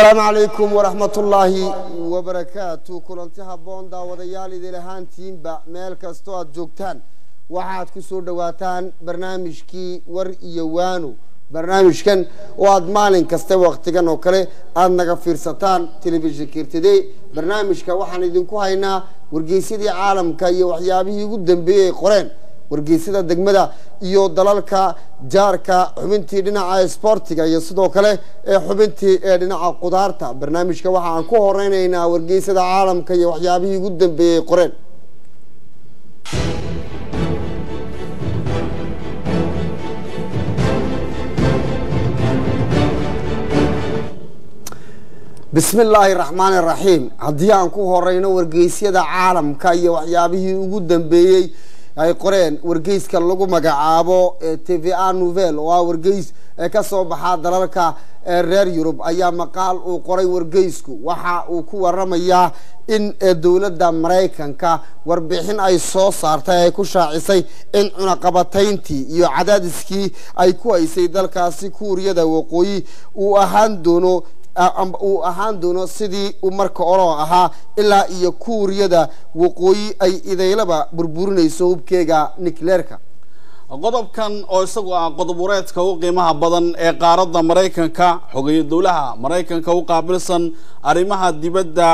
asalaamu calaykum waraxmatullaahi wabarakaatu kulanti habboon daawadayaal idil ahaantiinba meel kastoo aada joogtaan waxaad ku soo dhowaataan barnaamijkii war iyo waano barnaamijkan oo aada maalin kasta waktigan oo kale aada naga fiirsataan telefishinka irtide barnaamijka waxaan idinku haynaa wargeysyadii caalamka iyo waxyaabihii ugu dambeeyey ay qoreen wargeysyada degmada iyo dalalka jaarka xubintii dhinaca sboortiga iyo sidoo kale ee xubintii ee dhinaca qudaarta barnaamijka waxa aan ku horeyneynaa wargeysyada caalamka iyo waxyaabihii ugu dambeeyey ay qoreen bismi illaahi raxmaan iraxiim haddii aan ku horeyno wargeysyada caalamka iyo waxyaabihii ugu dambeeyey ay qoreen wargeyska lagu magacaabo t v a nouvel oo ah wargeys ee kasoo baxaa dalalka reer yurub ayaa maqaal uu qoray wargeysku waxa uu ku waramayaa in dowladda maraykanka warbixin ay soo saartay ay ku shaacisay in cunaqabatayntii iyo cadaadiskii ay ku haysay dalkaasi kuuriyada waqooyi uu ahaan doono uu ahaan doono sidii uu marka oroo ahaa ilaa iyo kuuriyada waqooyi ay idaylaba burburinayso hubkeega nikleerka qodobkan oo isagu ah qodob wareedka u qiimaha badan ee qaaradda maraykanka xogeeye dowlaha maraykanka u qaabilsan arrimaha dibadda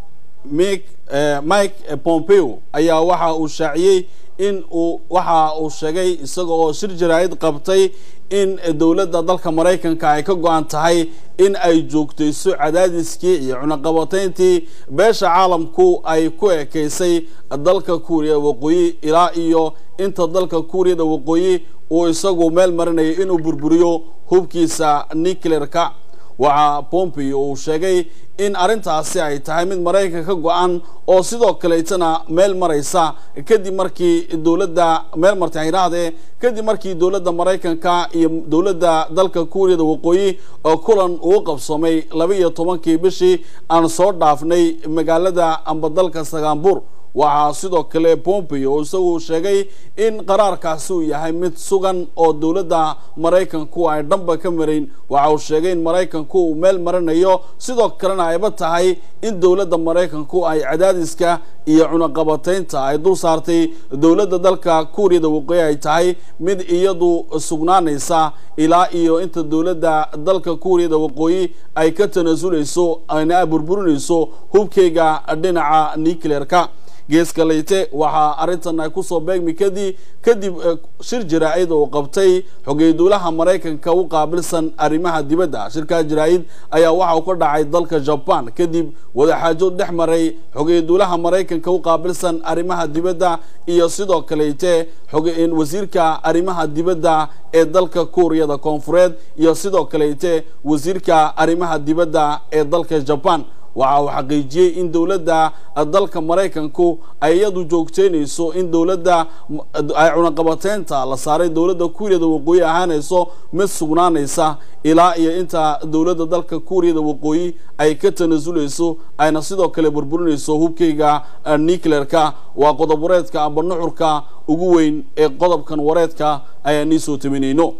mik mike pompeo ayaa waxa uu shaaciyey in uu waxa uu sheegay isaga oo shir jaraa'id qabtay in dowladda dalka maraykanka ay ka go-an tahay in ay joogtayso cadaadiskii iyo cunaqabatayntii beesha caalamku ay ku ekeysay dalka kuuriya waqooyi ilaa iyo inta dalka kuuriyada waqooyi uu isagu meel marinayay inuu burburiyo hubkiisa nucleerka waxaa pompeo uu sheegay in arrintaasi ay tahay mid maraykanka ka go-an oo sidoo kaleetana meel maraysa kadib markii dowladda meel martay ay yidhaahdee kadib markii dowladda maraykanka iyo dowladda dalka kuuriyada waqooyi oo kulan uu qabsoomay laba iyo tobankii bishii aan soo dhaafnay magaalada amba dalka sagaambur waxaa sidoo kale pompeo isagu sheegay in qaraarkaasi uu yahay mid sugan oo dowladda maraykanku ay dhanba ka marayn waxa uu sheegay in maraykanku uu meel marinayo sidoo kalena ayba tahay in dowladda maraykanku ay cadaadiska iyo cunaqabataynta ay dul saartay dowladda dalka kuuriyada waqooyi ay tahay mid iyadu sugnaanaysa ilaa iyo inta dowladda dalka kuuriyada waqooyi ay ka tanaasuleyso ayna burburinayso hubkeyga dhinaca nucleerka geeska leyte waxaa arrintan ay kusoo beegmi kadib kadib shir jaraa-id oo qabtay xogey dowlaha maraykanka u qaabilsan arrimaha dibadda shirkaa jaraa-id ayaa waxa uu ka dhacay dalka jaban kadib wadaxaajood dhex maray xogey dowlaha maraykanka u qaabilsan arrimaha dibadda iyo sidoo kaleyte xoge wasiirka arrimaha dibadda ee dalka kuuriyada koonfureed iyo sidoo kaleyte wasiirka arrimaha dibadda ee dalka jaban waxa uu xaqiijiyey in dowladda dalka maraykanku ay iyadu joogteynayso in dowladda ay cunaqabateynta la saaray dowladda kuuriyada waqooyi ahaanayso mid sugnaanaysa ilaa iyo inta dowladda dalka kuuriyada waqooyi ay ka tanaasuleyso ayna sidoo kale burburinayso hubkeyga nucleerka waa qodob wareedka amba nuxurka ugu weyn ee qodobkan wareedka ayaan nii soo taminayno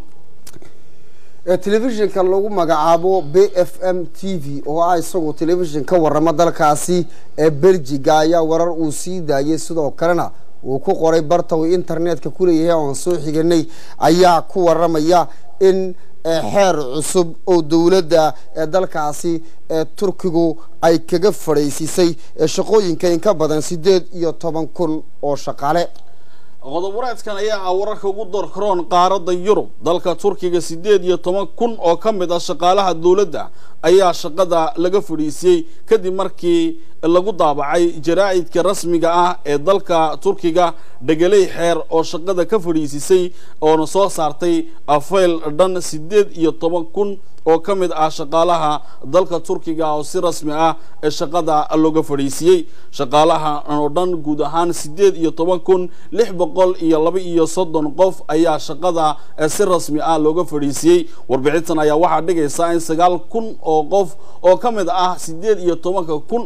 telefishinka lagu magacaabo b f m t v oo ah isagu telefishin ka waramo dalkaasi ee belgiga ayaa warar uu sii daayay sidoo kalena uu ku qoray barta uu internetka kuleeyahay oan soo xiganay ayaa ku waramaya in xeer cusub oo dowladda ee dalkaasi ee turkigu ay kaga fadhaysisay shaqooyinka in ka badan sideed iyo toban kun oo shaqaale qodob wareedkan ayaa ah wararka ugu doorkaroon qaaradda yurub dalka turkiga siddeed iyo toban kun oo ka mid ah shaqaalaha dowladda ayaa shaqada laga fadhiisiyey kadib markii lagu daabacay jaraa'idka rasmiga ah ee dalka turkiga dhegeley xeer oo shaqada ka fadhiisisay oona soo saartay afayl dhan siddeed iyo toban kun oo ka mid ah shaqaalaha dalka turkiga oo si rasmi ah ee shaqada looga fadhiisiyey shaqaalaha oo dhan guud ahaan siddeed iyo toban kun lix boqol iyo laba iyo soddon qof ayaa shaqada si rasmi ah looga fadhiisiyey warbixintan ayaa waxaa dhigaysaa in sagaal kun oo qof oo ka mid ah siddeed iyo tobanka kun qof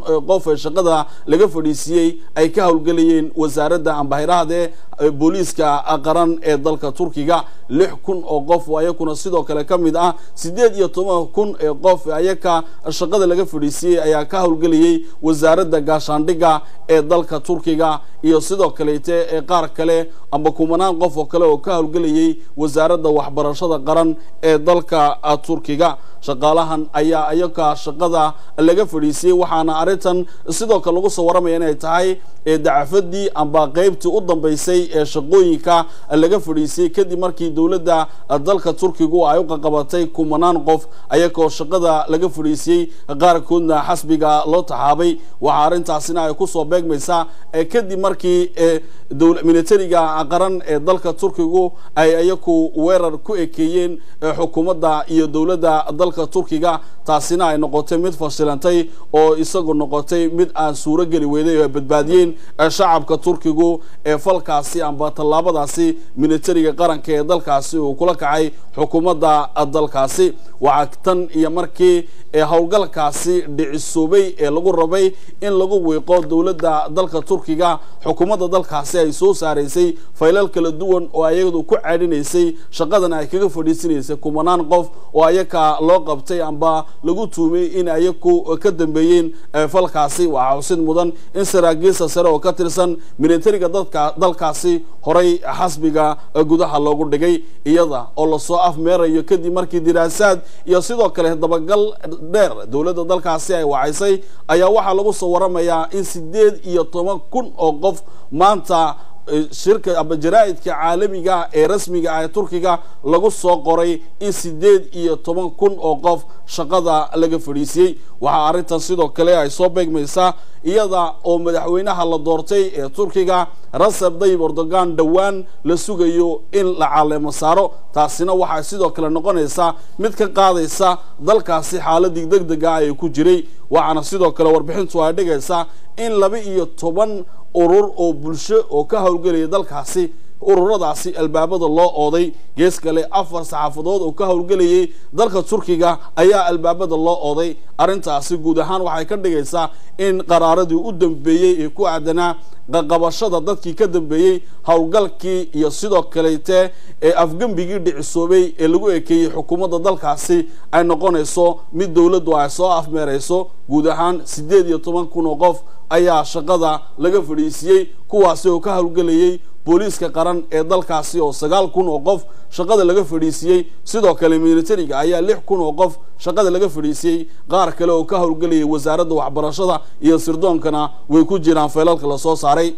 qof ee shaqada laga fadhiisiiyey ay ka howlgelayeen wasaaradda ambahirahde booliiska qaran ee dalka turkiga lix kun oo qof oo ayakuna sidoo kale ka mid ah siddeed iyo toban kun ee qof ayaka shaqada laga fadhiisiiyey ayaa ka howlgelayay wasaaradda gaashaandhigga ee dalka turkiga iyo sidoo kaleete ee qaar kale amba kumanaan qof oo kale oo ka howlgelayay wasaaradda waxbarashada qaran ee dalka turkiga shaqaalahan ayaa ayaka shaqada laga fadhiisiyey waxaana arrintan sidoo kale lagu soo waramaya inay tahay dacafadii amba qeybtii u dambeysay ee shaqooyinka laga fadhiisiyey kadib markii dowladda dalka turkigu ay u qaqabatay kumanaan qof ayagoo shaqada laga fadhiisiyey qaarkoodna xasbiga loo taxaabay waxaa arrintaasina ay kusoo beegmaysaa kadib markii militariga qaran ee dalka turkigu ay ayaku weerar ku ekeeyeen xukuumadda iyo dowladda dalka turkiga taasina ay noqotay mid fashilantay oo isagu noqotay mid aan suuro geli weyday oo ay badbaadiyeen shacabka turkigu ee falkaasi amba tallaabadaasi militariga qaranka ee dalkaasi uu kula kacay xukuumadda dalkaasi waxaa tan iyo markii howlgalkaasi dhicisoobay ee lagu rabay in lagu wiiqo dowladda dalka turkiga xukuumadda dalkaasi ay soo saaraysay faylal kala duwan oo ayadu ku caadhinaysay shaqadan ay kaga fadhiisanaysay kumanaan qof oo ayaka loo qabtay amba lagu tuumay in ayaku ka dambeeyeen falkaasi waxaa xusid mudan in saraakiisa sare oo ka tirsan militariga dadka dalkaasi horay xasbiga gudaha loogu dhigay iyada oo lasoo afmeerayo kadib markii diraasaad iyo sidoo kale dabagal dheer dowladda dalkaasi ay wacaysay ayaa waxaa lagu soo waramayaa in siddeed iyo toban kun oo qof maanta shirka aba jaraa-idka caalamiga ee rasmiga ah ee turkiga lagu soo qoray in siddeed iyo toban kun oo qof shaqada laga fadhiisiyey waxaa arrintan sidoo kale ay soo beegmaysaa iyada oo madaxweynaha la doortay ee turkiga raseb dayib erdogan dhowaan la sugayo in la caleemo saaro taasina waxay sidoo kale noqonaysaa mid ka qaadaysa dalkaasi xaaladii deg dega ay ku jiray waxaana sidoo kale warbixintu ay dhigaysaa in laba iyo toban urur oo bulsho oo ka howlgelaya dalkaasi ururadaasi albaabada loo ooday gees kale afar saxaafadood oo ka howlgelayay dalka turkiga ayaa albaabada loo ooday arrintaasi guud ahaan waxay ka dhigaysaa in qaraaradii u dambeeyey ee ku aadanaa qaqabashada dadkii ka dambeeyey howlgalkii iyo sidoo kalete ee afgembigii dhicisoobay ee lagu ekeeyey xukuumadda dalkaasi ay noqonayso mid dowladdu ay soo afmeerayso guud ahaan siddeed iyo toban kun oo qof ayaa shaqada laga fadhiisiyey kuwaasi oo ka howlgelayay booliiska qaran ee dalkaasi oo sagaal kun oo qof shaqada laga fadhiisiyey sidoo kale militariga ayaa lix kun oo qof shaqada laga fadhiisiyey qaar kale oo ka howlgelayay wasaaradda waxbarashada iyo sirdoonkana way ku jiraan feelalka lasoo saaray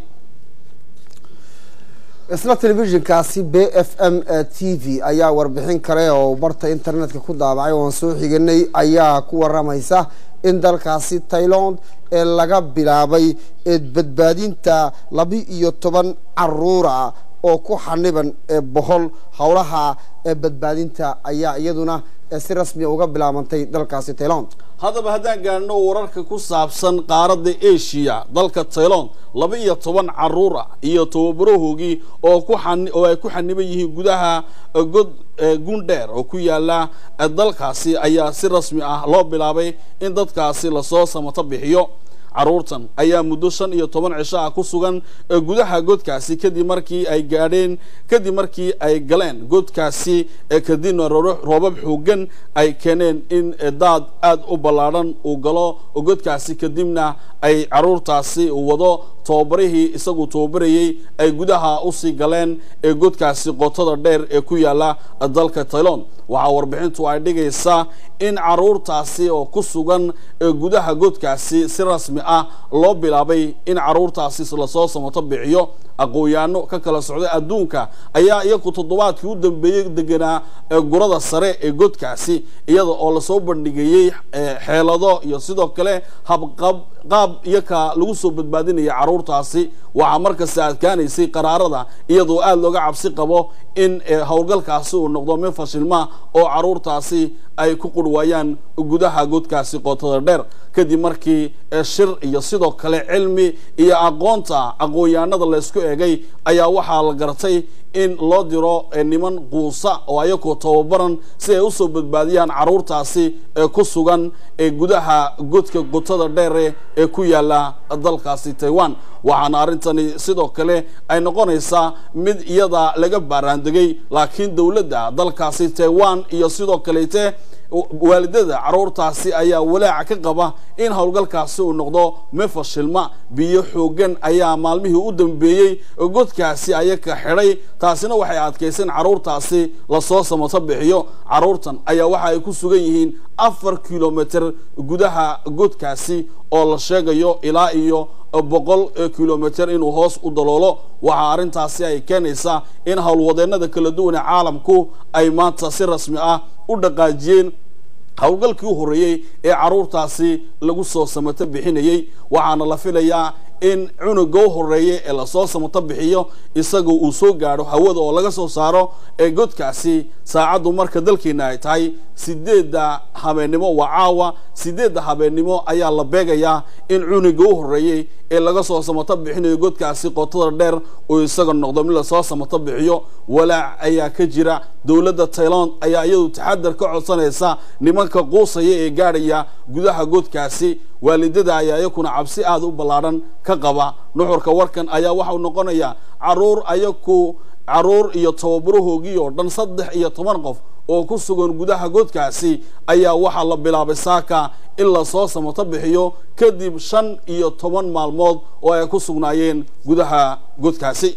isla telefishinkaasi b f m t v ayaa warbixin kale oo barta internetka ku daabacay oan soo xiganay ayaa ku waramaysa in dalkaasi tailand ee laga bilaabay badbaadinta laba iyo toban caruura oo ku xaniban bohol howlaha badbaadinta ayaa iyaduna si rasmiya uga bilaabantay dalkaasi tailand haddaba haddaan gaadhno wararka ku saabsan qaaradda asia dalka tailand laba iyo toban caruur ah iyo tababarahoogii oo ku oo ay ku xaniban yihiin gudaha god gundheer oo ku yaala dalkaasi ayaa si rasmi ah loo bilaabay in dadkaasi lasoo samato bixiyo caruurtan ayaa muddo shan iyo toban cisho ah ku sugan gudaha godkaasi kadib markii ay gaadheen kadib markii ay galeen godkaasi kadibna roobab xoogan ay keeneen in daad aada u ballaadhan uu galo godkaasi kadibna ay caruurtaasi wado tababarihii isagu tababarayey ay gudaha usii galeen ee godkaasi qotada dheer ee ku yaala dalka tailand waxaa warbixintu ay dhigaysaa in caruurtaasi oo ku sugan gudaha godkaasi si rasmi ah loo bilaabay in caruurtaasi lasoo samato bixiyo aqoon-yaano ka kala socday adduunka ayaa iyagu toddobaadkii u dambeeyey deganaa gurada sare ee godkaasi iyada oo lasoo bandhigayey xeelado iyo sidoo kale habqab qaab iyaka lagu soo badbaadinaya caruurtaasi waxaa markasta adkaanaysay qaraarada iyadoo aada looga cabsi qabo in howlgalkaasi uu noqdo mid fashilma oo caruurtaasi ay ku qurwaayaan gudaha godkaasi qootada dheer kadib markii shir iyo sidoo kale cilmi iyo aqoonta aqoon-yahanada laysku eegay ayaa waxaa la gartay in loo diro niman quusa oo ayagoo tababaran si ay usoo badbaadiyaan caruurtaasi ee ku sugan ee gudaha godka qotada dheere ee ku yaala dalkaasi taiwan waxaana arrintani sidoo kale ay noqonaysaa mid iyada laga baaraandegay laakiin dowladda dalkaasi taiwan iyo sidoo kaleete waalidada caruurtaasi ayaa walaaca ka qaba in howlgalkaasi uu noqdo mefashilma biyo xoogan ayaa maalmihii u dambeeyey godkaasi ayaka xidhay taasina waxay adkayseen caruurtaasi lasoo samato bixiyo caruurtan ayaa waxa ay ku sugan yihiin afar kilomitr gudaha godkaasi oo la sheegayo ilaa iyo boqol kilomitr inuu hoos u daloolo waxaa arrintaasi ay keenaysaa in howlwadeenada kala duwan ee caalamku ay maanta si rasmi ah u dhaqaajiyeen howlgalkii u horreeyey ee caruurtaasi lagu soo samato bixinayey waxaana la filayaa in cunuga u horeeya ee lasoo samato bixiyo isaga uu soo gaadho hawada oo laga soo saaro ee godkaasi saacaddu marka dalkeena ay tahay sideedda habeennimo waa caawa sideedda habeennimo ayaa la beegayaa in cunuga u horeeyey ee laga soo samato bixinayo godkaasi qotada dheer uu isaga noqdo mid lasoo samato bixiyo walaac ayaa ka jira dowladda tailand ayaa iyadu taxadar ka codsanaysa nimanka quusaya ee gaadhaya gudaha godkaasi waalidada ayaa iyakuna cabsi aada u ballaadhan ka qaba nuxurka warkan ayaa waxau noqonayaa caruur ayaku caruur iyo tababarahoogii oo dhan saddex iyo toban qof oo ku sugan gudaha godkaasi ayaa waxaa la bilaabay saaka in lasoo samato bixiyo kadib shan iyo toban maalmood oo ay ku sugnaayeen gudaha godkaasi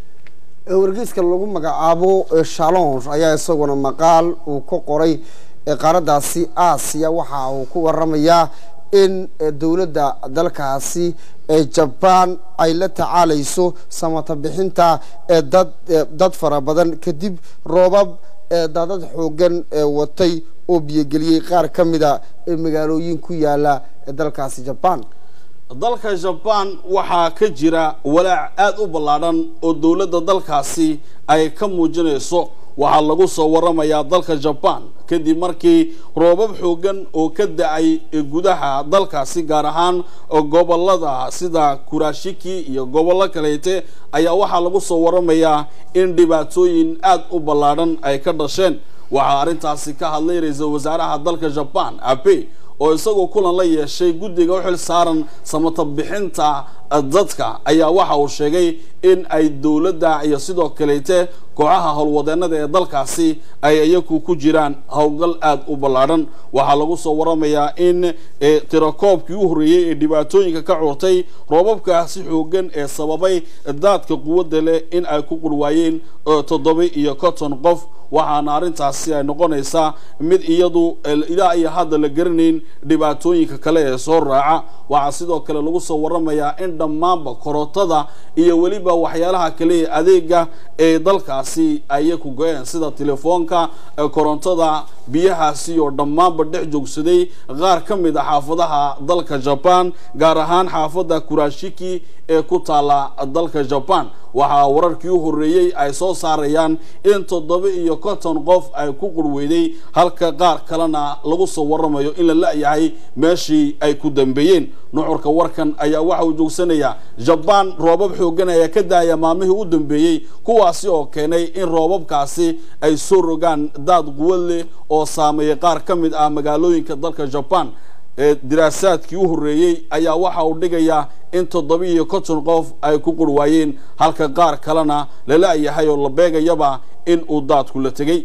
wargeyska lagu magacaabo shalons ayaa isaguna maqaal uu ka qoray qaaraddaasi aasiya waxa uu ku waramayaa in dowladda dalkaasi jabaan ay la tacaalayso samata bixinta dad dad fara badan kadib roobab daadad xoogan watay oo biyogeliyey qaar ka mida magaalooyin ku yaala dalkaasi jabaan dalka jabaan waxaa ka jira walaac aada u ballaadhan oo dowladda dalkaasi ay ka muujinayso waxaa lagu soo waramayaa dalka jabaan kadib markii roobab xoogan oo ka da-ay gudaha dalkaasi gaar ahaan gobolada sida kurashiki iyo gobollo kaleete ayaa waxaa lagu soo waramayaa in dhibaatooyin aada u ballaadhan ay ka dhasheen waxaa arrintaasi ka hadlay ra-iisul wasaaraha dalka jabaan abe oo isagoo kulan la yeeshay guddiga u xil saaran samata bixinta dadka ayaa waxa uu sheegay in ay dowladda iyo sidoo kaleete kooxaha howlwadeenada ee dalkaasi ay iyaku ku jiraan howlgal aada u ballaadhan waxaa lagu soo waramayaa in tirakoobkii u horreeyey ee dhibaatooyinka ka curtay roobabkaasi xoogan ee sababay daadka quwadda leh in ay ku qurwaayeen toddoba iyo konton qof waxaana arrintaasi ay noqonaysaa mid iyadu ilaa iyo hadda la garanayn dhibaatooyinka kale ee soo raaca waxaa sidoo kale lagu soo waramayaa in dhammaanba korotada iyo weliba waxyaalaha kale ee adeega ee dalkaasi ayay ku go-een sida telefoonka korontada biyahaasi oo dhammaanba dhex joogsaday qaar ka mid a xaafadaha dalka jaban gaar ahaan xaafadda kurashiki ee ku taala dalka jaban waxaa wararkii u horreeyey ay soo saarayaan in toddoba iyo konton qof ay ku qurweyday halka qaar kalena lagu soo waramayo in la la-yahay meeshii ay ku dambeeyeen nuxurka warkan ayaa waxa uu joogsanayaa jabaan roobab xoogan ayaa ka daaya maalmihii u dambeeyey kuwaasi oo keenay in roobabkaasi ay soo rogaan daad quwad leh oo saameeyay qaar ka mid ah magaalooyinka dalka jabaan ee diraasaadkii u horreeyey ayaa waxa uu dhigayaa in toddoba iyo konton qof ay ku qurwaayeen halka qaar kalena lala-yahay oo la beegayaba in uu daadku la tegey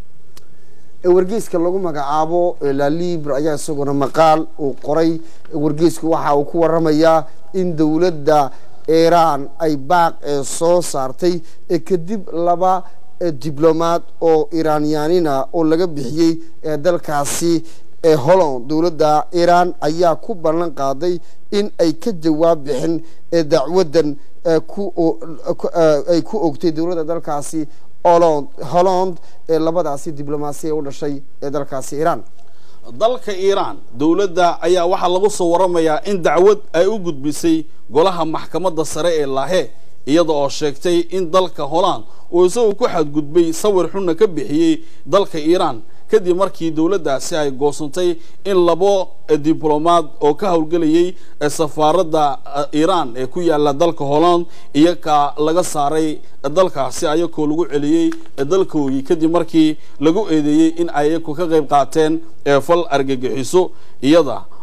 wargeyska lagu magacaabo lalibre ayaa isaguna maqaal uu qoray wargeysku waxa uu ku waramayaa in dowladda iiraan ay baaq ee soo saartay kadib laba diblomaad oo iiraanyaanina oo laga bixiyey ee dalkaasi ee holland dowladda iiraan ayaa ku ballan qaaday in ay ka jawaab bixin dacwaddan ay ku ogtay dowladda dalkaasi holland holland ee labadaasi diblomaasiya u dhashay ee dalkaasi iiraan dalka iiraan dowladda ayaa waxaa lagu soo waramayaa in dacwad ay u gudbisay golaha maxkamadda sare ee laahe iyada oo sheegtay in dalka holland uu isagu ku xadgudbay sawir xunna ka bixiyey dalka iiraan kadib markii dowladdaasi ay goosantay in labo diblomaad oo ka howlgelayay safaaradda iiraan ee ku yaala dalka holland iyaga laga saaray dalkaasi ayakoo lagu celiyey dalkoogii kadib markii lagu eedeeyey in ay iyaku ka qayb qaateen fal argagixiso iyada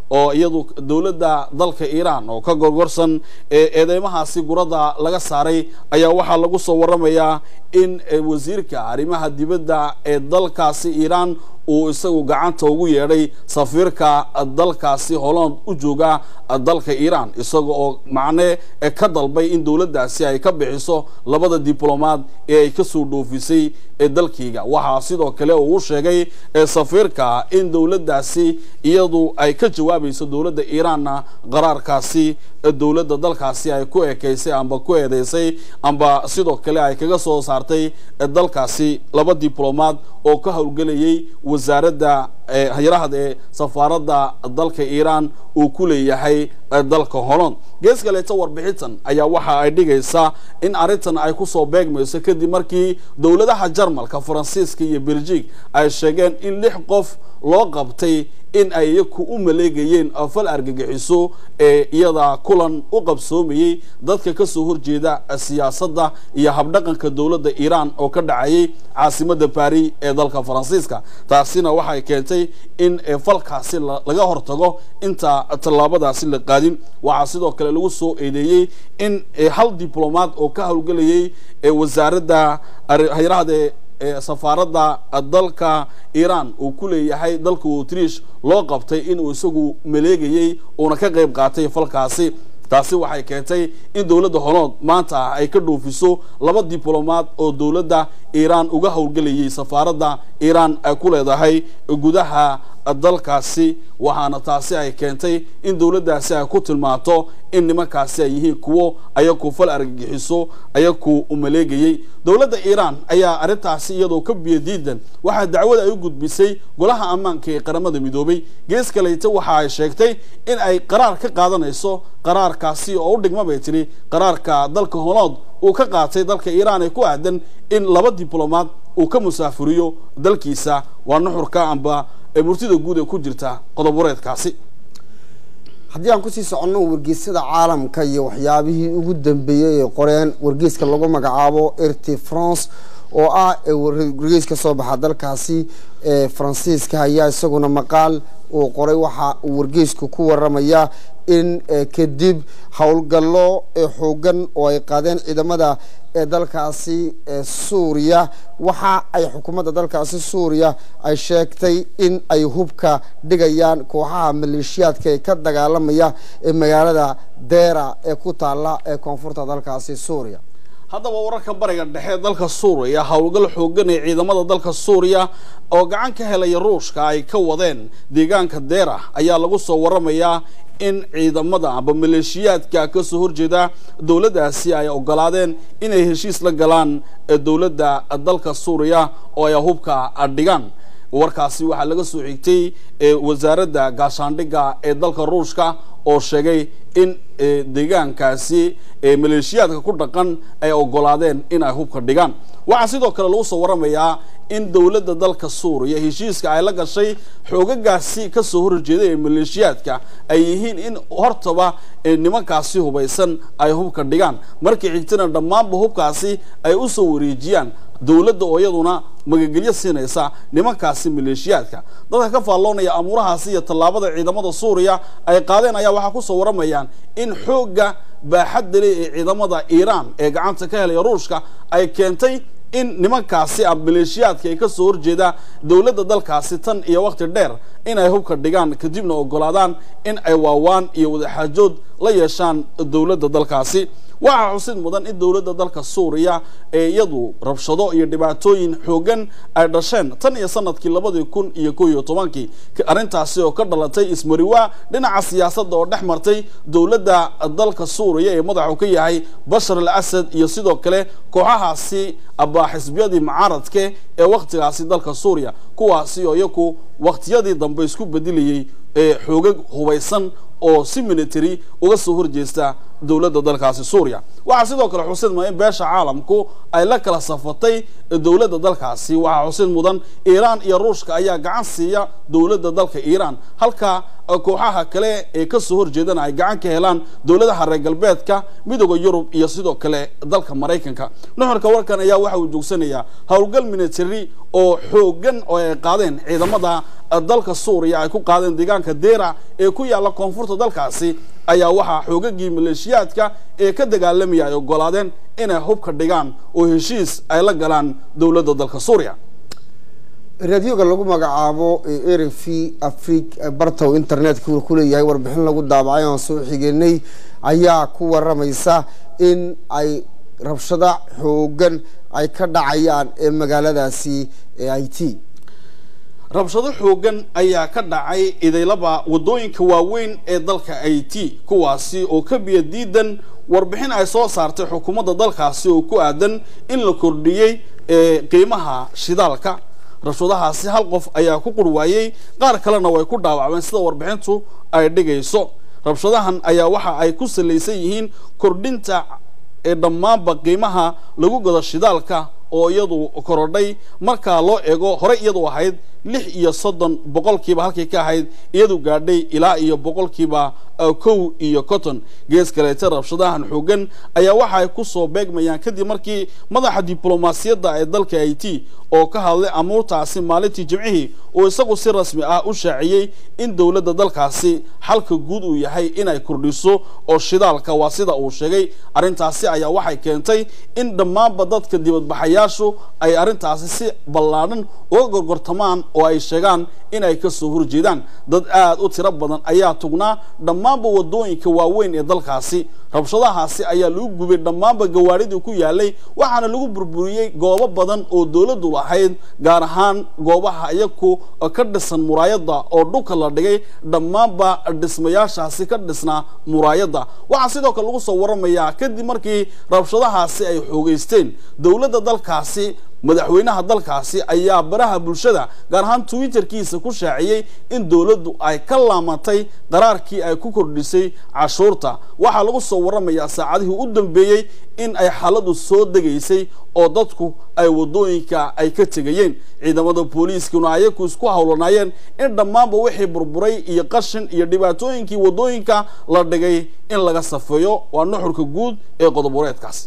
oo iyadu dowladda dalka iiraan oo ka gorgorsan ee eedeymahaasi gurada laga saaray ayaa waxaa lagu soo waramayaa in wasiirka arrimaha dibadda ee dalkaasi iiraan uu isagu gacanta ugu yeedhay safiirka dalkaasi holland u jooga dalka iiraan isaga oo macne ka dalbay in dowladdaasi ay ka bixiso labada diblomaad ee ay kasoo dhoofisay dalkayga waxaa sidoo kale uu u sheegay safiirka in dowladdaasi iyadu ay ka jawaabayso dowladda iiraanna qaraarkaasi dowladda dalkaasi ay ku ekeysay amba ku eedeysay amba sidoo kale ay kaga soo saartay dalkaasi laba diblomaad oo ka howlgelayay wasaaradda hayarahad ee safaaradda dalka iiraan uu ku leeyahay dalka holland gees kaleeta warbixintan ayaa waxa ay dhigaysaa in arrintan ay kusoo beegmayso kadib markii dowladaha jarmalka faransiiska iyo belgiig ay sheegeen in lix qof loo qabtay in ay iyaku u maleegayeen fal argagixiso ee iyada kulan u qabsoomayey dadka kasoo horjeeda siyaasadda iyo habdhaqanka dowladda iiraan oo ka dhacayay caasimada baris ee dalka faransiiska taasina waxay keentay in falkaasi laga hortago inta tallaabadaasi la qaadin waxaa sidoo kale lagu soo eedeeyey in hal diblomaad oo ka howlgelayay wasaaradda hayrahde safaaradda dalka iiraan uu ku leeyahay dalka autrish loo qabtay inuu isagu maleegayey uuna ka qayb qaatay falkaasi taasi waxay keentay in dowladda holood maanta ay ka dhoofiso laba diblomaad oo dowladda iiraan uga howlgelayay safaaradda iiraan ay ku leedahay gudaha dalkaasi waxaana taasi ay keentay in dowladdaasi ay ku tilmaanto in nimankaasi ay yihiin kuwo ayaku fal argagixiso ayaku umaleegayey dowladda iiraan ayaa arrintaasi iyadoo ka biyadiidan waxaa dacwada ay u gudbisay golaha ammaanka ee qaramada midoobay gees kaleyta waxa ay sheegtay in ay qaraar ka qaadanayso qaraarkaasi oo u dhigma bay tiri qaraarka dalka holood uu ka qaatay dalka iiraan ee ku aadan in laba diblomaad uu ka musaafuriyo dalkiisa waa nuxurka amba murtida guud ee ku jirta qodobureedkaasi haddii aan kusii soconno wargeysyada caalamka iyo waxyaabihii ugu dambeeyey ee qoreen wargeyska lagu magacaabo rt france oo ah wargeys ka soo baxa dalkaasi faransiiska ayaa isaguna maqaal uu qoray waxa uu wargeysku ku waramaya in kadib howlgallo xoogan oo ay qaadeen ciidamada ee dalkaasi suuriya waxa ay xukuumadda dalkaasi suuriya ay sheegtay in ay hubka dhigayaan kooxaha maleeshiyaadka ee ka dagaalamaya ee magaalada deera ee ku taala ee koonfurta dalkaasi suuriya haddaba wararka bariga dhexe ee dalka suuriya howlgal xoogan ee ciidamada dalka suuriya oo gacan ka helaya ruushka ay ka wadeen deegaanka deera ayaa lagu soo waramayaa in ciidamada amba maleeshiyaadka kasoo horjeeda dowladdaasi ay ogolaadeen inay heshiis la galaan dowladda dalka suuriya oo ay hubka dhigaan warkaasi waxaa laga soo xigtay wasaaradda gaashaandhigga ee dalka ruushka oo sheegay in deegaankaasi maleeshiyaadka ku dhaqan ay ogolaadeen in ay hubka dhigaan waxaa sidoo kale lagu soo waramayaa in dowladda dalka suuriya heshiiska ay la gashay xoogagaasi kasoo horjeeda ee maleeshiyaadka ay yihiin in hortaba nimankaasi hubaysan ay hubka dhigaan markii xigtana dhammaanba hubkaasi ay usoo wareejiyaan dowladda oo iyaduna magagelyo siinaysa nimankaasi maleeshiyaadka dadka ka faalloonaya amuurahaasi iyo tallaabada ciidamada suuriya ay qaadeen ayaa waxaa kusoo waramayaan in xoogga baaxadda leh ee ciidamada iiraan ee gacanta ka helaya ruushka ay keentay in nimankaasi a maleeshiyaadka ay kasoo horjeeda dowladda dalkaasi tan iyo waqti dheer in ay hubka dhigaan kadibna ogolaadaan in ay waawaan iyo wadaxaajood la yeeshaan dowladda dalkaasi waxaa xusid mudan in dowladda dalka suuriya ee iyadu rabshado iyo dhibaatooyin xoogan ay dhasheen tan iyo sanadkii labadii kun iyo ko iyo tobankii arrintaasi oo ka dhalatay ismariwaa dhinaca siyaasadda oo dhex martay dowladda dalka suuriya ee madaxu ka yahay bashar al asad iyo sidoo kale kooxahaasi abaaxisbiyadii mucaaradke ee wakhtigaasi dalka suuriya kuwaasi oo iyaku wakhtiyadii dambe isku bedilayay ee xoogag hubaysan oo si military uga soo horjeesta dowladda dalkaasi suuriya waxaa sidoo kale xusid mudan in beesha caalamku ay la kala safatay dowladda dalkaasi waxaa xusid mudan iiraan iyo ruushka ayaa gacan siiya dowladda dalka iiraan halka kooxaha kale ee kasoo horjeedana ay gacan ka helaan dowladaha reer galbeedka midooda yurub iyo sidoo kale dalka maraykanka nuxurka warkan ayaa waxa uu joogsanayaa howlgal military oo xoogan oo ay qaadeen ciidamada dalka suuriya ay ku qaadeen deegaanka deera ee ku yaalla koonfurta dalkaasi ayaa waxaa xoogagii maleeshiyaadka ee ka dagaalamaya ay ogolaadeen inay hubka dhigaan oo heshiis ay la galaan dowladda dalka suuriya raadioga lagu magacaabo r v afrig bartow internetka uu kuleeyahay warbixin lagu daabacay oan soo xigenay ayaa ku waramaysa in ay rabshado xoogan ay ka dhacayaan ee magaaladaasi ee i t rabshado xoogan ayaa ka dhacay idaylaba waddooyinka waaweyn ee dalka i t kuwaasi oo ka biya diidan warbixin ay soo saartay xukuumadda dalkaasi oo ku aadan in la kordhiyey qiimaha shidaalka rabshadahaasi hal qof ayaa ku qurwaayey qaar kalena way ku dhaawacmeen sida warbixintu ay dhigayso rabshadahan ayaa waxa ay ku salaysan yihiin kordhinta ee dhammaanba qiimaha lagu gado shidaalka oo iyadu korodhay markaa loo eego horey iyadu ahayd lix iyo soddon boqolkiiba halkay ka ahayd iyadu gaadhay ilaa iyo boqolkiiba kow iyo cotton gees kaleete rabshadahan xoogan ayaa waxa ay kusoo beegmayaan kadib markii madaxa diblomaasiyadda ee dalka i t oo ka hadlay amuurtaasi maalintii jimcihii oo isagu si rasmi ah u shaaciyey in dowladda dalkaasi xalka guud uu yahay inay kordhiso oo shidaalka waa sida uu sheegay arrintaasi ayaa waxay keentay in dhammaanba dadka dibadbaxayaashu ay arrintaasi si ballaadhan uga gorgortamaan oo ay sheegaan in ay ka soo horjeedaan dad aada u tiro badan ayaa tugnaa dhammaanba waddooyinka waaweyn ee dalkaasi rabshadahaasi ayaa lagu gubay dhammaanba gawaadhidii ku yaalay waxaana lagu burburiyey goobo badan oo dowladdu lahayd gaar ahaan goobaha iyaku ka dhisan muraayadda oo dhulka la dhigay dhammaanba dhismayaashaasi ka dhisnaa muraayadda waxaa sidoo kale lagu soo waramayaa kadib markii rabshadahaasi ay xoogeysteen dowladda dalkaasi madaxweynaha dalkaasi ayaa baraha bulshada gaar ahaan twitterkiisa ku shaaciyey in dowladdu ay ka laamatay qaraarkii ay ku kordhisay cashuurta waxaa lagu soo waramayaa saacadihii u dambeeyey in ay xaaladu soo degaysay oo dadku ay waddooyinka ay ka tegayeen ciidamada booliiskuna ayaku isku howlanaayeen in dhammaanba wixii burburay iyo qashin iyo dhibaatooyinkii waddooyinka la dhigay in laga safeeyo waa nuxurka guud ee qodobureedkaasi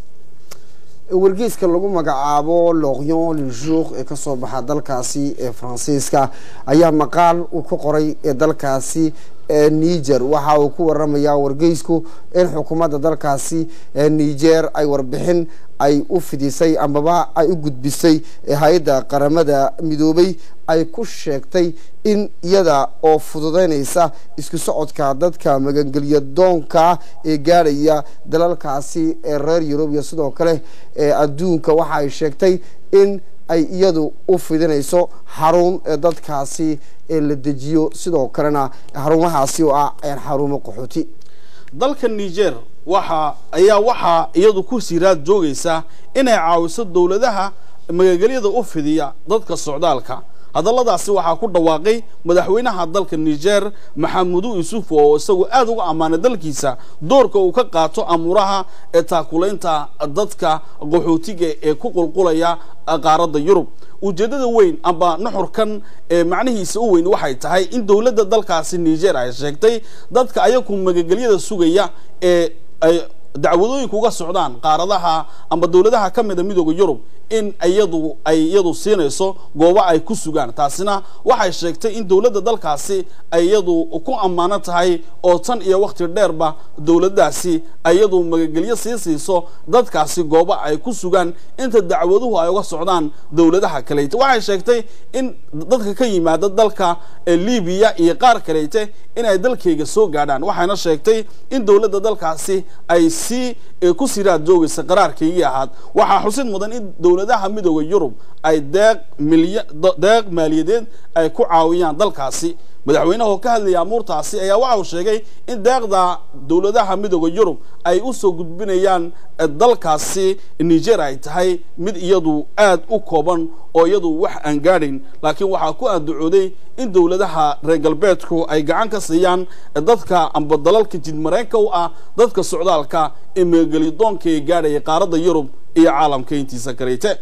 wargeyska lagu magacaabo lorion le jour ee kasoo baxa dalkaasi ee faransiiska ayaa maqaal uu ka qoray ee dalkaasi niger waxa uu ku waramayaa wargeysku in xukuumadda dalkaasi niger ay warbixin ay u fidisay amaba ay u gudbisay hay-adda qaramada midoobay ay ku sheegtay in iyada oo fududeynaysa isku socodka dadka magangelya doonka ee gaadhaya dalalkaasi ee reer yurub iyo sidoo kale ee adduunka waxa ay sheegtay in ay iyadu u fidinayso xarun ee dadkaasi ee la dejiyo sidoo kalena xarumahaasi oo ah xarumo qaxooti dalka niger waxa ayaa waxaa iyadu ku siiraad joogaysa inay caawiso dowladaha magangelyada u fidiya dadka socdaalka hadalladaasi waxaa ku dhawaaqay madaxweynaha dalka niger maxamudu yuusuf oo isagu aada uga ammaanay dalkiisa doorka uu ka qaato amuuraha ee taakulaynta dadka qaxootiga ee ku qulqulaya qaaradda yurub ujeeddada weyn amba nuxurkan ee macnihiisa u weyn waxay tahay in dowladda dalkaasi niger ay sheegtay dadka ayaku magangelyada sugaya ee ay dacwadooyinka uga socdaan qaaradaha amba dowladaha ka mida midooda yurub in iyadu ay iyadu siinayso goobo ay ku sugaan taasina waxay sheegtay in dowladda dalkaasi ay iyadu ku ammaano tahay oo tan iyo wakhti dheerba dowladdaasi iyadu magagelyo sii siiso dadkaasi goobo ay ku sugaan inta dacwaduhu ay uga socdaan dowladaha kaleyte waxay sheegtay in dadka ka yimaada dalka libiya iyo qaar kaleyte inay dalkayga soo gaadhaan waxayna sheegtay in dowladda dalkaasi ay si ku siraad joogaysa qaraarkaygii ahaad waxaa xusid mudan in dowladaha midooda yurub ay deeq milya deeq maaliyadeed ay ku caawiyaan dalkaasi madaxweynaha oo ka hadlaya amuurtaasi ayaa waxa uu sheegay in deeqda dowladaha midooda yurub ay u soo gudbinayaan dalkaasi niger ay tahay mid iyadu aada u kooban oo iyadu wax aan gaadhayn laakiin waxaa ku aandacooday in dowladaha reer galbeedku ay gacan ka siiyaan dadka amba dalalka jidmareenka u ah dadka socdaalka ee magagelidoonka ee gaadhaya qaaradda yurub iyo caalamka intiisa kaleyte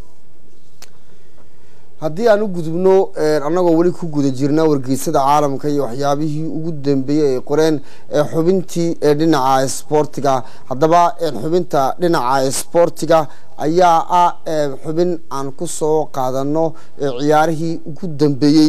haddii aan u gudubno annagoo weli ku guda jirna wargeysada caalamka iyo waxyaabihii ugu dambeeyey ay qoreen xubintii dhinaca sboortiga haddaba xubinta dhinaca sboortiga ayaa ah xubin aan ku soo qaadano ciyaarihii ugu dambeeyey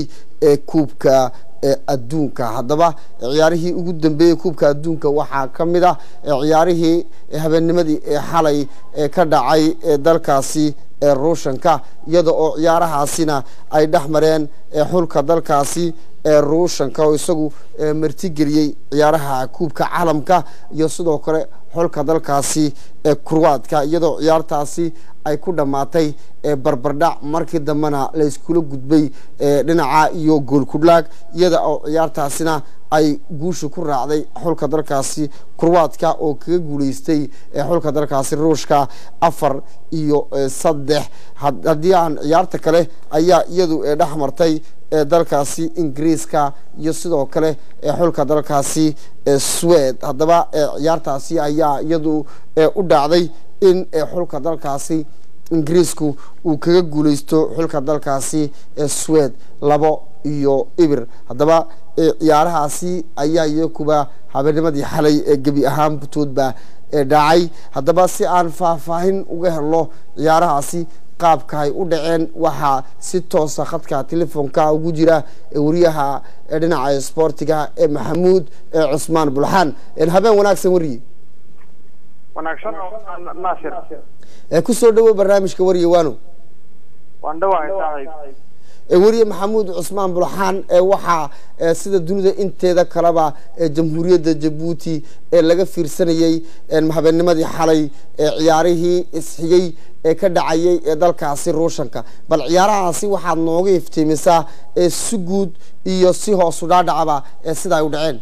ee kuubka adduunka haddaba ciyaarihii ugu dambeeyey kuubka adduunka waxaa ka mid ah ciyaarihii habeennimadii ee xalay ee ka dhacay dalkaasi ee ruushanka iyada oo ciyaarahaasina ay dhex mareen xulka dalkaasi ee ruushanka oo isagu martigeliyey ciyaaraha kuubka caalamka iyo sidoo kale xulka dalkaasi ee kurwaadka iyadoo ciyaartaasi ay ku dhammaatay barbardhac markii dambena la iskula gudbay dhinaca iyo goolkudhlaag iyada oo ciyaartaasina ay guusha ku raacday xulka dalkaasi kurwaadka oo kaga guuleystay xulka dalkaasi ruushka afar iyo saddex haddii aan ciyaarta kale ayaa iyadu dhex martay dalkaasi ingiriiska iyo sidoo kale xulka dalkaasi swed haddaba ciyaartaasi ayaa iyadu u dhacday in xulka dalkaasi ingiriisku uu kaga guuleysto xulka dalkaasi swed labo iyo ibir haddaba ciyaarahaasi ayaa iyakuba habeenimadii xalay ee gebi ahaan butoodba dhacay haddaba si aan faahfaahin uga helno ciyaarahaasi qaabka ay u dhaceen waxaa si toosa khadka telefoonka ugu jira wariyaha dhinaca sboortiga ee maxamuud cusmaan bulxaan habeen wanaagsan wariye wanaagsan naasir kusoo dhawo barnaamijka wariye waano waan dhawahay saaxiib weriye maxamuud cusmaan bulxaan waxaa sida dunida inteeda kaleba jamhuuriyadda jabuuti ee laga fiirsanayey habeenimadii xalay ciyaarihii isxigay ee ka dhacayay ee dalkaasi ruushanka bal ciyaarahaasi waxaad nooga iftiimisaa si guud iyo si hoosu dhaadhacaba sida ay u dhaceen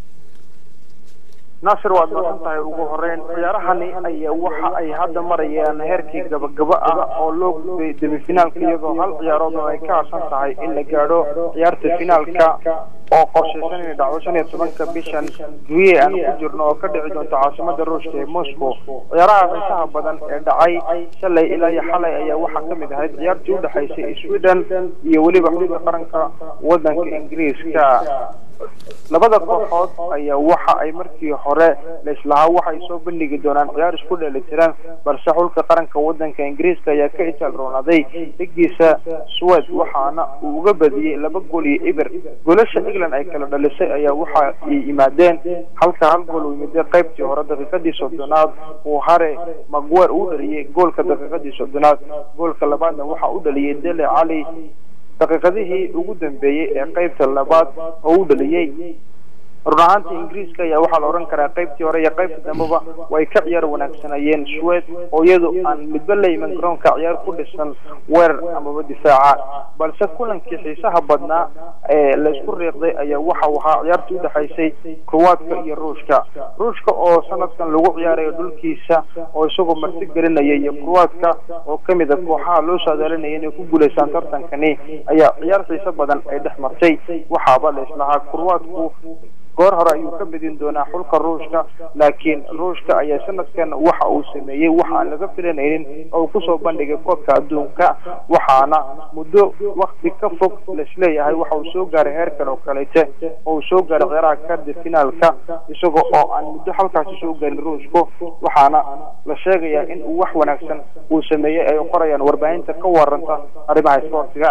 naasir waad masan tahay ugu horeyn ciyaarahani ayaa waxa ay hadda marayaan heerkii gabagaba ah oo loo gudbay demifinaalka iyadoo hal ciyaarood oo ay ka harsan tahay in la gaadho ciyaarta finaalka oo qorshaysan inay dhacdo shan iyo tobanka bishan juye aan ku jirno oo ka dhici doonto caasimada ruushka ee moscow ciyaaraha xiisaha badan ee dhacay shalay ilaa iyo xalay ayaa waxaa kamid ahayd ciyaartii udhexaysay sweden iyo weliba xulka qaranka wadanka ingiriiska labada kooxood ayaa waxa ay markii hore laislahaa waxay soo bandhigi doonaan ciyaar isku dheelitiran balse xulka qaranka wadanka ingiriiska ayaa ka itaal roonaaday dhigiisa swed waxaana uu uga badiyey laba gool iyo ibir goolasha england ay kala dhalisay ayaa waxa ay yimaadeen halka hal gool uu yimidee qaybtii hore daqiiqadii soddonaad uu hare magwer uu dhaliyey goolka daqiiqadii soddonaad goolka labaadna waxa u dhaliyey dele cali daqiiqadihii ugu dambeeyey ee qaybta labaad oo u dhaliyey run ahaantii ingiriiska ayaa waxaa la odhan karaa qaybtii hore iyo qaybta dambeba way ka ciyaar wanaagsanayeen swed oo iyadu aan midba la iman garoonka ciyaar ku dhisan weerar amaba difaaca balse kulankii xiisaha badnaa ee laysku riiqday ayaa waxau ahaa ciyaartii udhexaysay kruwaadka iyo ruushka ruushka oo sanadkan lagu ciyaarayo dhulkiisa oo isagoo marti gelinaya iyo kruwaadka oo kamid a kooxaha loo saadaalinaya inay ku guulaysaan tartankani ayaa ciyaar xiiso badan ay dhex martay waxaaba la islahaa kruwaadku goor hore ayuu ka bedin doonaa xulka ruushka laakiin ruushka ayaa sanadkan waxa uu sameeyey waxa aan laga filanaynin oo uu kusoo bandhigay koobka adduunka waxaana muddo wakti ka fog laisleeyahay waxa uu soo gaaray heerkan oo kalete oo uu soo gaaray ciyaaraha kardi finaalka isaga oo aan muddo halkaasi soo gaarin ruushku waxaana la sheegayaa in uu wax wanaagsan uu sameeyey ay qorayaan warbaahinta ka waranta arrimaha isboortiga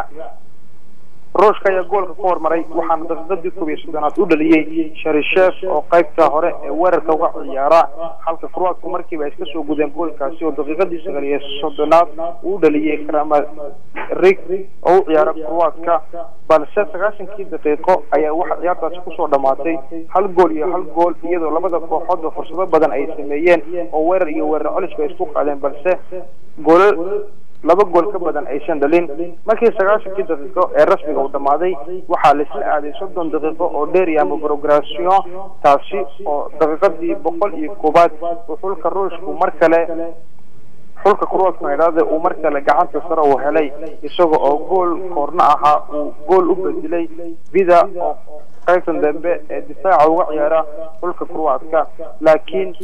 ruushka ayaa goolka ku hormaray waxaana daqiiqadii koob iyo soddonaad u dhaliyey sharishef oo qaybta hore ee weerarka uga ciyaara halka kruwaadku markiiba ay iska soo gudeen goolkaasi oo daqiiqadii sagaal iyo soddonaad uu u dhaliyey kramarig oo u ciyaara kruwaadka balse sagaashankii daqiiqo ayaa waxa ciyaartaasi kusoo dhamaatay hal gool iyo hal gool iyadoo labada kooxoodba fursado badan ay sameeyeen oo weerar iyo weerar coliska ay isku qaadeen balse goolal laba gool ka badan aysan dhalin markii sagaashankii daqiiqo ee rasmiga uu dhammaaday waxaa laisla aaday soddon daqiiqo oo dheeri ama progression taasi oo daqiiqadii boqol iyo koobaad uu xulka ruushku mar kale xulka kruwaadka idhaahda uu mar kale gacanta sare uu helay isaga oo gool koorna ahaa uu gool u bedelay vida oo qaybtan dambe ee difaaca uga ciyaara xulka kruwaadka laakiin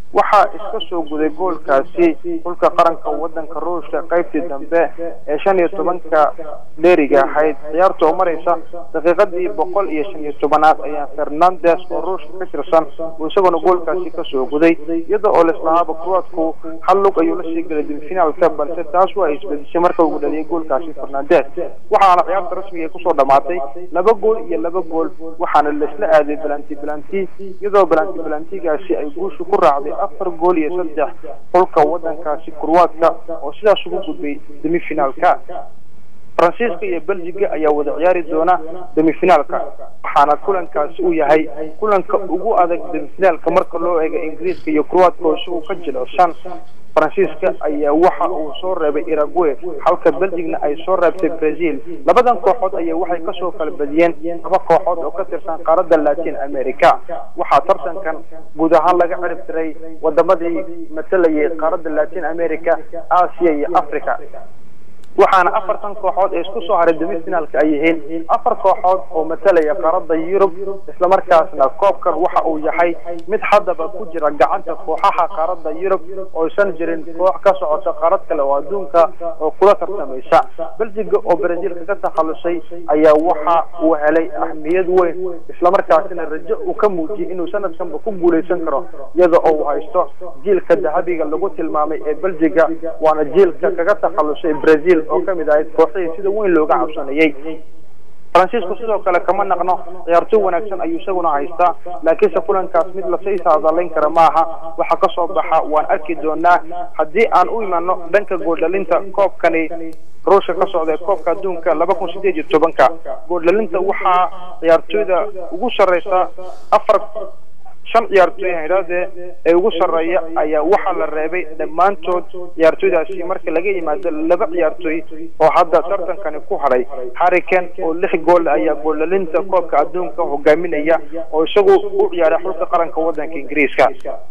waxaa iska soo guday goolkaasi xulka qaranka wadanka ruushka qaybtii dambe ee shan iyo tobanka dheeriga ahayd ciyaarta oo maraysa daqiiqadii boqol iyo shan iyo tobanaad ayaa fernandes oo ruushka ka tirsan uu isaguna goolkaasi kasoo guday iyada oo lislahaaba kuwaadku hal lug ayuu lasii galay demifinaalka balse taas waa isbedishay marka uu dhaliyay goolkaasi fernandes waxaana ciyaarta rasmiga kusoo dhamaatay laba gool iyo laba gool waxaana laisla aaday balanti balanti iyadoo balanti balantigaasi ay guushu ku raacday afar gool iyo saddex xulka wadankaasi kurwaadka oo sidaas ugu gudbay demifinaalka faransiiska iyo belgiga ayaa wada ciyaari doona demifinaalka waxaana kulankaasi uu yahay kulanka ugu adag demifinaalka marka loo eego ingiriiska iyo kurwaadka oo isagu ka jilicsan faransiiska ayaa waxa uu soo reebay irague halka belgigna ay soo reebtay brazil labadan kooxood ayaa waxay kasoo kala badiyeen laba kooxood oo ka tirsan qaaradda latin america waxaa tartankan guud ahaan laga cirib tiray wadamadii matalayay qaaradda latin america asia iyo africa waxaana afartan kooxood ee isku soo haray demifinaalka ay yihiin afar kooxood oo matalaya qaaradda yurub islamarkaasna koobkan waxa uu yahay mid haddaba ku jira gacanta kooxaha qaaradda yurub ooysan jirin koox ka socota qaarad kale oo adduunka oo kula tartamaysa belgiga oo brazil kaga takhalusay ayaa waxa uu helay ahmiyad weyn islamarkaasina rajo uu ka muujiyay inuu sanadkanba ku guuleysan karo iyada oo uu haysto jiilka dahabiga lagu tilmaamay ee belgiga waana jiilka kaga takhalusay brazil oo kamid ahayd kooxihii sida weyn looga cabsanayay faransiisku sidoo kale kama naqno ciyaartoy wanaagsan ayuu isaguna haystaa laakiinse kulankaas mid lasii saadalayn kara maaha waxa kasoo baxa waan arki doonaa haddii aan u imano dhanka gooldhalinta koobkani ruushka ka socda ee koobka adduunka laba kun sideed iyo tobanka gooldhalinta waxaa ciyaartoyda ugu sarreysa afar shan ciyaartooy haydhahdee ee ugu sarreeya ayaa waxaa la reebay dhammaantood ciyaartooydaasi marka laga yimaado laba ciyaartooy oo hadda tartankani ku hadhay harrican oo lix gool ayaa gooldhalinta koobka adduunka hogaaminaya oo isagu u ciyaaray xulka qaranka wadanka ingiriiska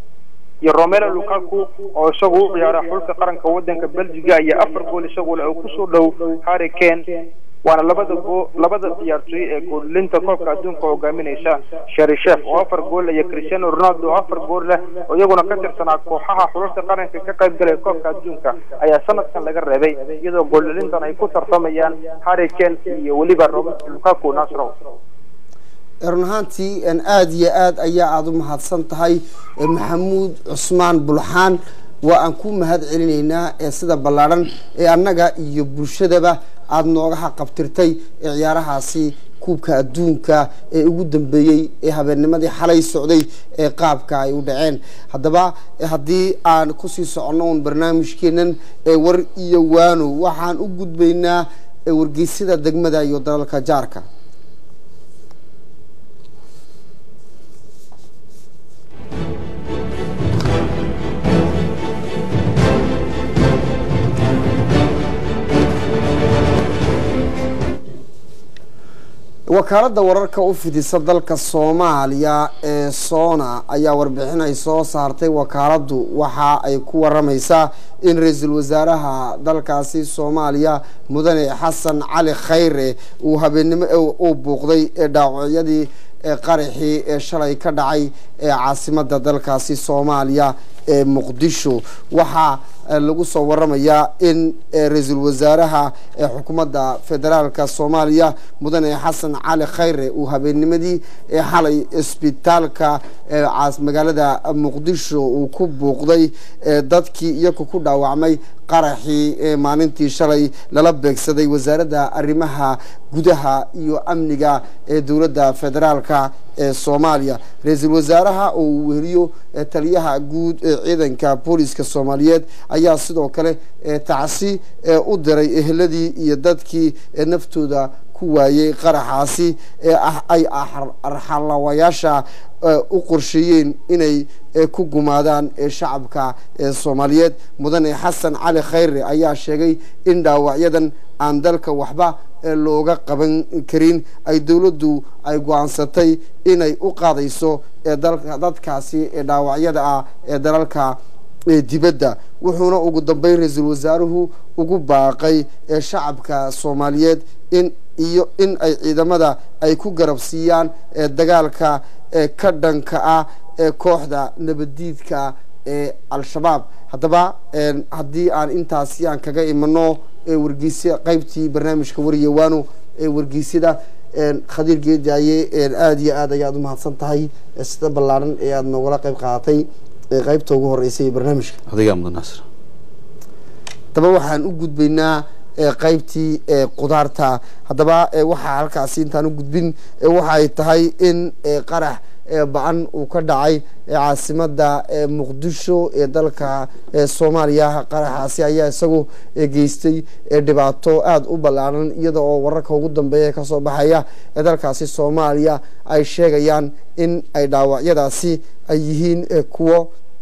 iyo romelo lukaku oo isagu u ciyaara xulka qaranka wadanka belgiga ayaa afar gool isagule oo kusoo dhow harrican waana labada goo labada ciyaartooy ee goolinta koobka adduunka hogaaminaysa sharishef oo afar gool iyo cristiano ronaldo oo afar gool leh oo iyaguna ka tirsanaa kooxaha xulalka qaranka ka qayb galaya koobka adduunka ayaa sanadkan laga reebay iyadoo gooldhalintan ay ku tartamayaan harrican iyo weliba robert lukaku nasro run ahaantii aada iyo aad ayaa aada u mahadsan tahay maxamuud cusmaan bulxaan waa aan ku mahad celinaynaa ee sida ballaadhan ee annaga iyo bulshadaba aada nooga haqabtirtay ee ciyaarahaasi kuubka adduunka ee ugu dambeeyey ee habeennimadii xalay socday ee qaabka ay u dhaceen haddaba haddii aan kusii soconno un barnaamijkeenan ee war iyo waano waxaan u gudbaynaa wargeysyada degmada iyo dalalka jaarka wakaaladda wararka u fidisa dalka soomaaliya ee soona ayaa warbixin ay soo saartay wakaaladdu waxa ay ku waramaysaa in ra-iisul wasaaraha dalkaasi soomaaliya mudane xasan cali khayre uu habeennimo uu buuqday ee dhaawacyadii qaraxii ee shalay ka dhacay ee caasimada dalkaasi soomaaliya ee muqdisho waxaa lagu soo waramayaa in ra-iisul wasaaraha ee xukuumadda federaalka soomaaliya mudane xasan cali khayre uu habeennimadii ee xalay isbitaalka magaalada muqdisho uu ku buuqday dadkii iyagu ku dhaawacmay qaraxii maalintii shalay lala beegsaday wasaaradda arrimaha gudaha iyo amniga ee dowladda federaalka ee soomaaliya ra-iisul wasaaraha oo uu weheliyo taliyaha guud ee ciidanka booliska soomaaliyeed ayaa sidoo kale tacsi u diray eheladii iyo dadkii naftooda ku waayey qaraxaasi ee ay arxalawayaasha u qorsheeyeen inay ku gumaadaan shacabka soomaaliyeed mudane xasan cali khayre ayaa sheegay in dhaawacyadan aan dalka waxba looga qaban karin ay dowladdu ay go-aansatay inay u qaadayso dadkaasi dhaawacyada ah ee dalalka dibadda wuxuuna ugu dambeyn ra-iisul wasaaruhu ugu baaqay shacabka soomaaliyeed in iyo in ay ciidamada ay ku garabsiiyaan dagaalka ka dhanka ah ee kooxda nabaddiidka ee al-shabaab haddaba haddii aan intaasi aan kaga imano wargeysya qeybtii barnaamijka waryawaano ee wargeysyada khadiir geedaaye aada iyo aad ayaad umahadsan tahay sida ballaaran ee aada noogala qeyb qaadatay qeybta ugu horeysay ee barnaamijka adigaa mudan naasir haddaba waxaan u gudbaynaa qeybtii qudaarta haddaba waxaa halkaasi intaan u gudbin waxay tahay in qarax ba-an uu ka dhacay caasimada muqdisho ee dalka soomaaliya qaraxaasi ayaa isagu geystay dhibaato aada u ballaaran iyada oo wararka ugu dambeeya kasoo baxaya ee dalkaasi soomaaliya ay sheegayaan in ay dhaawacyadaasi ay yihiin kuwo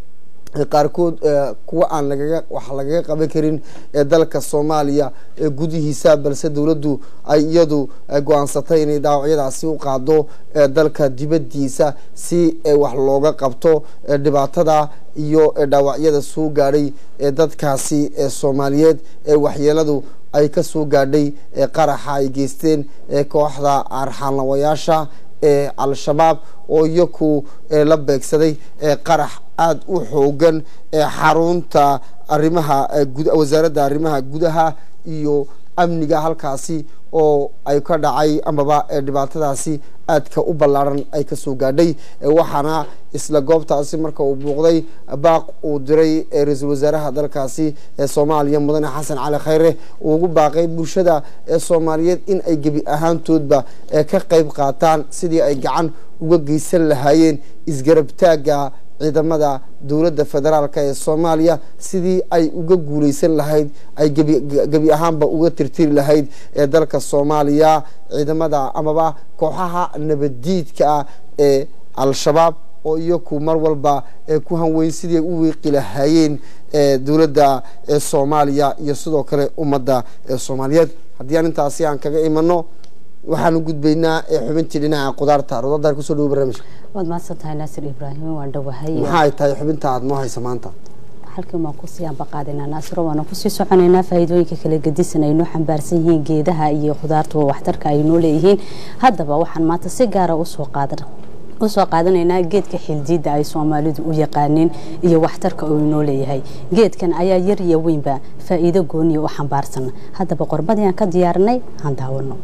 qaarkood kuwa aan lagaga wax lagaga qaban karin ee dalka soomaaliya gudihiisa balse dowladdu ay iyadu go-aansatay inay dhaawacyadaasi u qaado dalka dibadiisa si wax looga qabto dhibaatada iyo dhaawacyada soo gaadhay ee dadkaasi soomaaliyeed ee waxyeeladu ay kasoo gaadhay qaraxa ay geysteen kooxda arxaanlawayaasha ee al-shabaab oo iyaku la beegsaday qarax aada u xoogan xarunta arrimaha wasaaradda arrimaha gudaha iyo amniga halkaasi oo ay ka dhacay amaba dhibaatadaasi aadka u ballaaran ay kasoo gaadhay waxaana isla goobtaasi marka uu buuqday baaq uu diray ra-iisul wasaaraha dalkaasi ee soomaaliya mudane xasan cali khayre uu ugu baaqay bulshada ee soomaaliyeed in ay gebi ahaantoodba ka qeyb qaataan sidii ay gacan uga geysan lahaayeen isgarabtaagga ciidamada dowladda federaalk ee soomaaliya sidii ay uga guuleysan lahayd ay gebi ahaanba uga tirtiri lahayd ee dalka soomaaliya ciidamada amaba kooxaha nabaddiidka ah ee al-shabaab oo iyaku mar walba ku hanweyn sidii ay u wiiqi lahaayeen dowladda soomaaliya iyo sidoo kale ummadda soomaaliyeed haddii aan intaasi aan kaga imano waxaan u gudbaynaa xubintii dhinaca qudaarta rodadar kusoo dhawo barnaamijka waad mahadsantahay naasir ibraahim waan dhowahay maxaa ay tahay xubinta aada noo haysa maanta halkan waan kusii ambaqaadinaa naasiro waana kusii soconaynaa faa'iidooyinka kala gedisan ay noo xambaarsan yihiin geedaha iyo khudaartuba waxtarka ay noo leeyihiin haddaba waxaan maanta si gaara usoo qaadan usoo qaadanaynaa geedka xildiida ay soomaalidu u yaqaaneen iyo waxtarka uu inoo leeyahay geedkan ayaa yar iyo weynba faa'iido gooniya u xambaarsan haddaba qorbadii aan ka diyaarinay aan daawano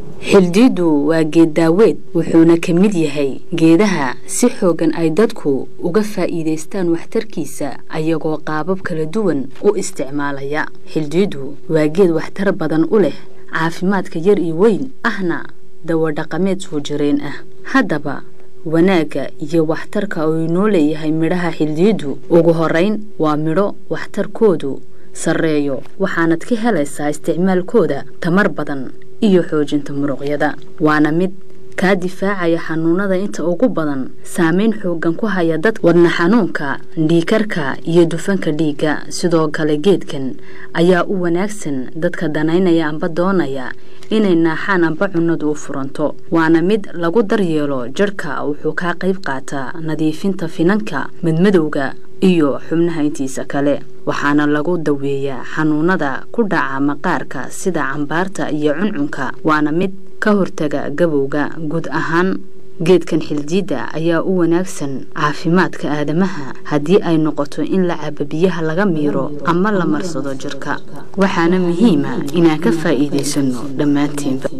xildiidu waa geed daaweed wuxuuna ka mid yahay geedaha si xoogan ay dadku uga faa'iidaystaan waxtarkiisa ayagoo qaabab kala duwan u isticmaalaya xildiidu waa geed waxtar badan u leh caafimaadka yar iyo weyn ahna dawadhaqameed soo jireen ah haddaba wanaagga iyo waxtarka uu inoo leeyahay midhaha xildiidu ugu horeyn waa midho waxtarkoodu sarreeyo waxaanad ka helaysaa isticmaalkooda tamar badan iyo xoojinta muruqyada waana mid kaa difaacaya xanuunada inta ugu badan saameyn xoogan ku haya dad wadna xanuunka dhiikarka iyo dufanka dhiigga sidoo kale geedkan ayaa u wanaagsan dadka danaynaya amba doonaya inay naaxaan amba cunnadu u furanto waana mid lagu daryeelo jadhka wuxuu kaa qayb qaataa nadiifinta finanka madmadowga iyo xubnaha intiisa kale waxaana lagu daweeyaa xanuunada ku dhaca maqaarka sida cambaarta iyo cuncunka waana mid ka hortaga gabowga guud ahaan geedkan xildiidda ayaa u wanaagsan caafimaadka aadamaha haddii ay noqoto in la cabo biyaha laga miiro ama la marsado jirka waxaana muhiima inaan ka faa'iidaysano dhammaantiinba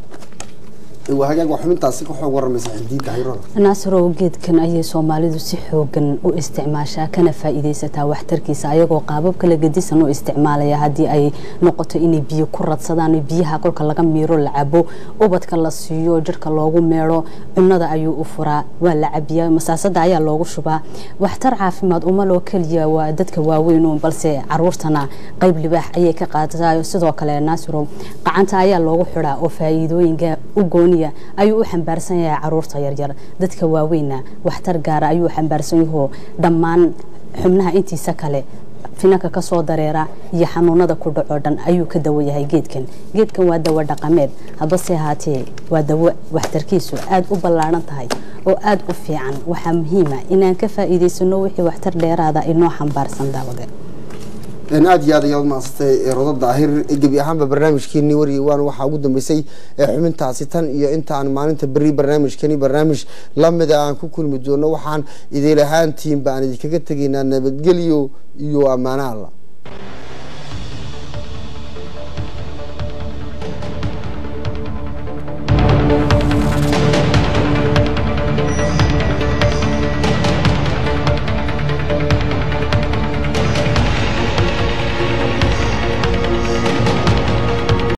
hagaag waa xubintaasi ka xoog waramaysa xildiidda hayrada naasirow geedkan ayay soomaalidu si xoogan u isticmaashaa kana faa'iidaysataa waxtarkiisa ayagoo qaabab kala gedisan u isticmaalaya haddii ay noqoto inay biyo ku radsadaan biyaha kolka laga miiro la cabo ubadka la siiyo jirka loogu meedho cunnada ayuu u furaa waa la cabiyaa masaasada ayaa loogu shubaa waxtar caafimaad uma loo keliya waa dadka waaweyn balse caruurtana qayb libaax ayay ka qaadataa sidoo kale naasirow qacanta ayaa loogu xidhaa oo faa'iidooyinka u gooniya ayuu u xambaarsan yahay caruurta yaryar dadka waaweynna waxtar gaara ayuu xambaarsan yahoo dhammaan xubnaha intiisa kale finanka kasoo dareera iyo xanuunada ku dhaco dhan ayuu ka dawo yahay geedkan geedkan waa dawo dhaqameed habase ahaatee waa dawo waxtarkiisu aada u ballaaran tahay oo aada u fiican waxaa muhiima inaan ka faa'iidaysano wixii waxtar dheeraada inoo xambaarsan daawade aada iyo aad ayaad umahadsatay rodo daahir gebi ahaanba barnaamijkeenii wariyay waana waxaa ugu dambeysay xubintaasi tan iyo intaan maalinta beri barnaamijkani barnaamij lamida aan ku kulmi doono waxaan idil ahaantiin baan idinkaga tegaynaa nabadgelyo iyo ammaano alla